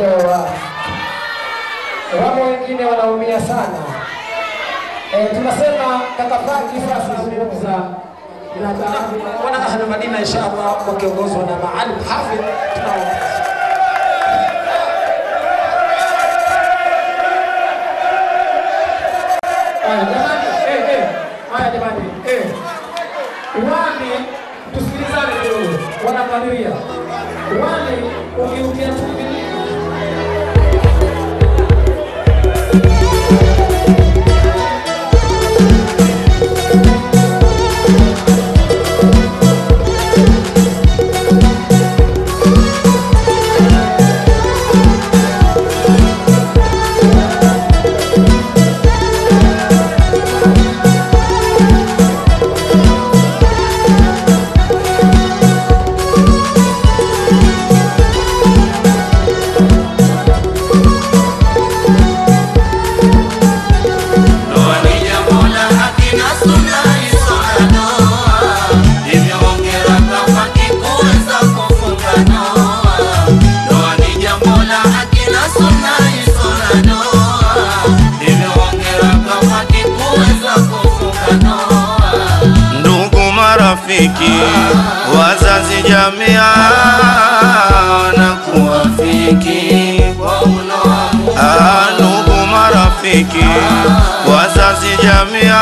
hawajaoa. Wamo wengine wanaumia sana. Eh, tunasema kaka Franki sasa zungumza na baadhi ya wana ahli Madina inshallah wakiongozwa na Maalim Hafidh tunaomba Haya jamani, eh, eh, haya jamani, eh. Wani tusikilizane kidogo, wanakadiria wani ukiukia chumvi Ndoa ni jambo la haki na sunna hizo ya ndoa. Hivyo hongera kama kikuweza kufunga ndoa. Ndoa ni jambo la haki na sunna hizo ya ndoa. Hivyo hongera kama kikuweza kufunga ndoa. Ndugu marafiki, wazazi, jamia wanakuwafiki kwa unoamu Ah, ndugu marafiki, wazazi, jamia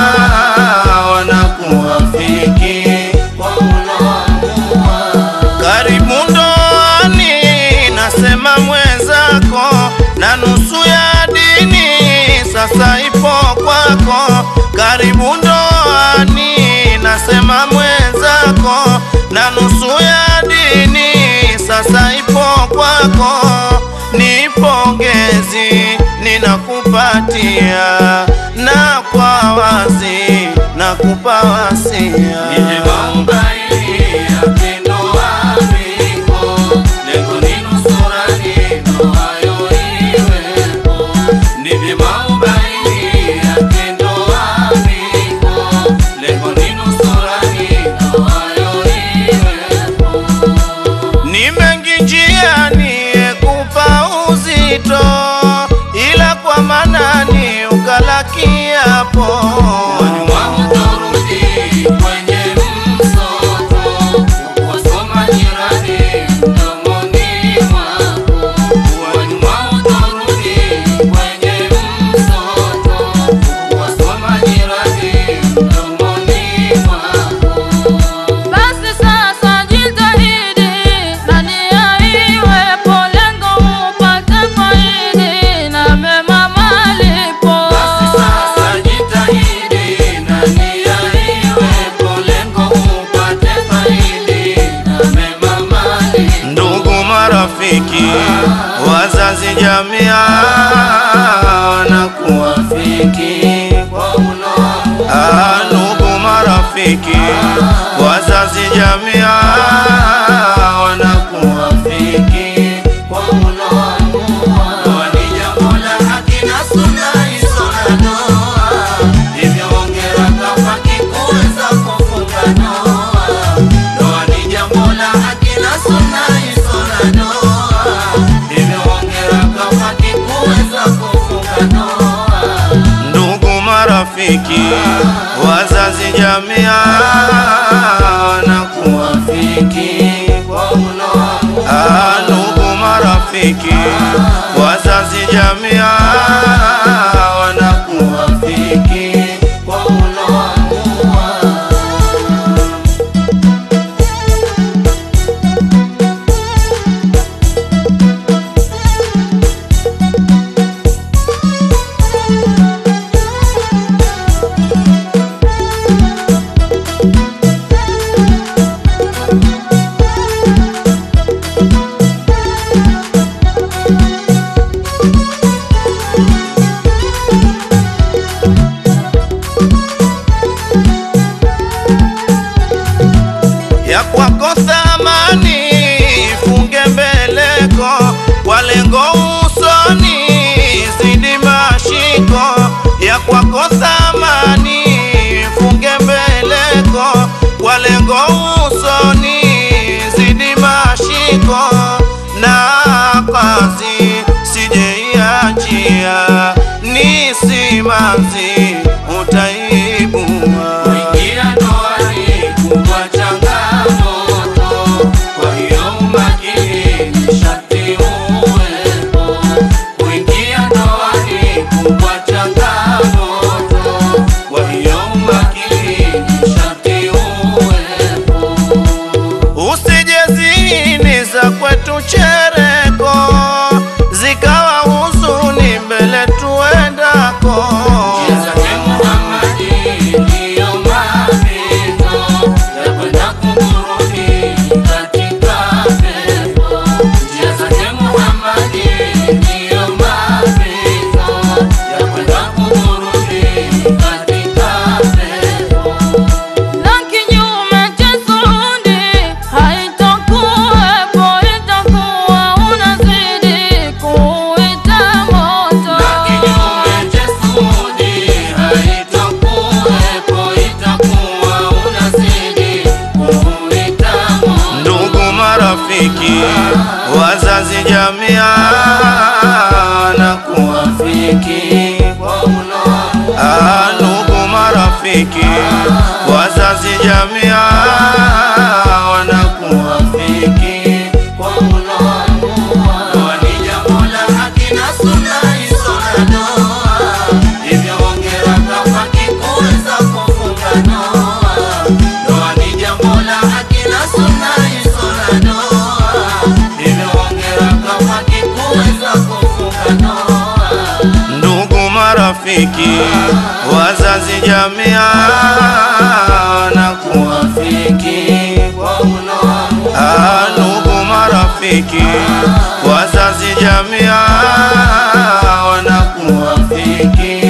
wanakuwafiki kwa unoamua. Karibu ndoani, nasema mwenzako, na nusu ya dini sasa ipo kwako. Karibu ndoani, nasema mwenzako, na nusu ya dini sasa ipo kwako. Ni pongezi ninakupatia, na kwa wazi nakupa wasia. Ni mengi njiani kupa uzito, ila kwa manani ukala kiapo. Basi sasa jitahidi na nia iwepo, lengo upate faidi na mema malipo. Ndugu marafiki, wazazi, jamia wanakuwafiki kwa unoamu. Ah, ndugu marafiki, wazazi, jamia wanakuwafiki kwa unoamu. Ndoa ni jambo la haki na sunna hizo na ndoa, hivyo hongera kama kikuweza kufunga ndoa. Ndoa ni jambo la haki na sunna hizo na ndoa, hivyo hongera kama kikuweza kufunga ndoa. Ndugu marafiki, wazazi, jamia wanakuwafiki kwa unoamu. Ah, ndugu marafiki, wazazi, jamia wanakuwafiki kwa unoamu. ya kwako thamani, funge mbeleko kwa lengo usoni, zidi mashiko ya kwako thamani, funge mbeleko kwa lengo usoni, zidi mashiko na kazi jamia na kuwafiki Ah, ndugu marafiki wazazi jamia wanakuwafiki Ndoa ni jambo la haki na sunna hizo na ndoa hivyo hongera kama kikuweza kufunga ndoa ndoa ni jambo la haki na sunna hizo na ndoa hivyo hongera kama kikuweza kufunga ndoa ndugu marafiki wazazi jamia na kuwafiki Ah, ndugu marafiki wazazi jamia wanakuwafiki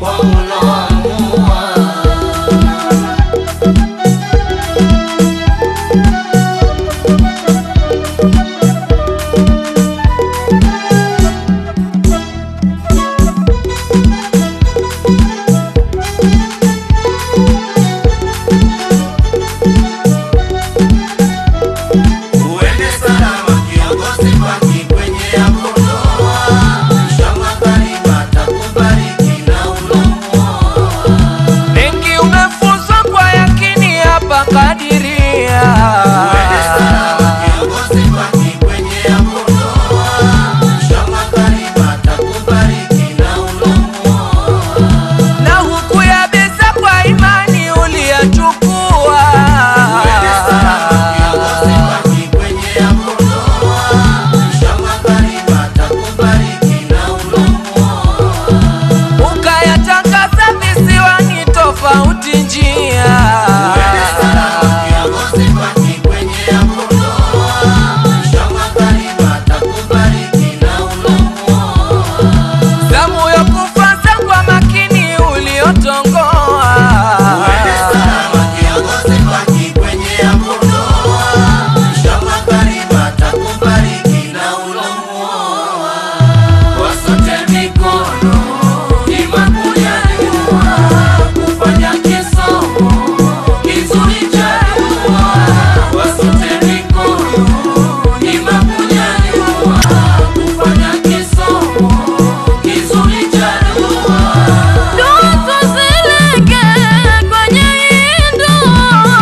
Uende salama kiongozi baki kwenye yako ndoa Shamba kariba takubariki na ulomuoa Mengi umefunzwa kwa yakini hapa kadiria Uende salama kiongozi baki kwenye yako ndoa Shamba kariba takubariki na ulomuoa na huku yabisa kwa imani uliyachukua Uende salama kiongozi baki kwenye yako ndoa Shamba kariba takubariki na ulomuoa ukayatangaza visiwani tofauti njia Uende salama kiongozi baki kwenye yako ndoa Shamba kariba takubariki na ulomuoa zamu ya kufanza kwa makini uliotongoa Uende salama kiongozi baki kwenye yako ndoa Shamba kariba takubariki na ulomuoa Wasote mikono ima kujaliwa kufanya kisomo kizuri cha dua Wasote mikono ima kujaliwa kufanya kisomo kizuri cha dua Ndoto zilenge kwenye hii ndoa.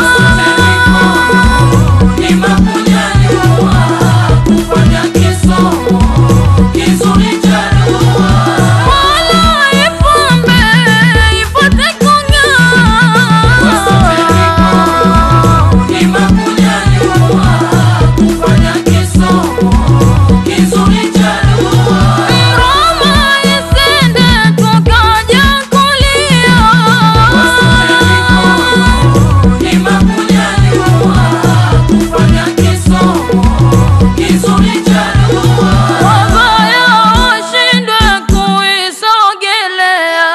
Wala ifumbe, ifote kung'aa. Roma isende tukaja kulia. Wabaya washindwe kuisogelea.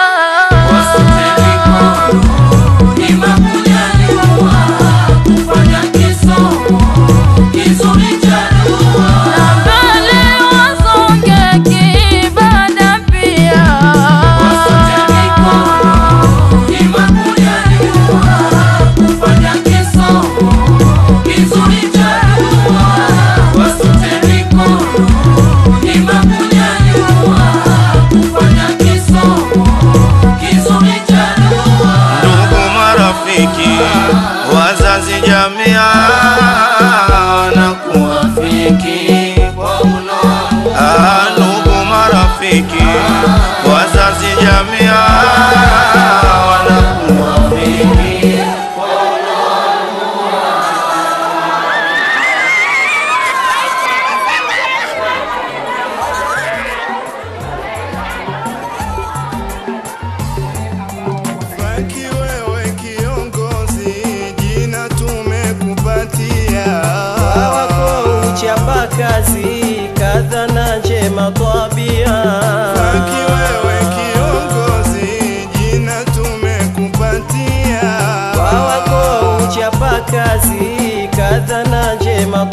Na mbele wasonge kibada pia. Ndugu marafiki, wazazi jamia na kuwafiki Ah, ndugu marafiki, wazazi jamia wanakuwafiki Franki wewe kiongozi, jina tumekupatia. wako uchapa kazi kadha na njema twabia Franki wewe kiongozi, jina tumekupatia. wako uchapa kazi kadha na njema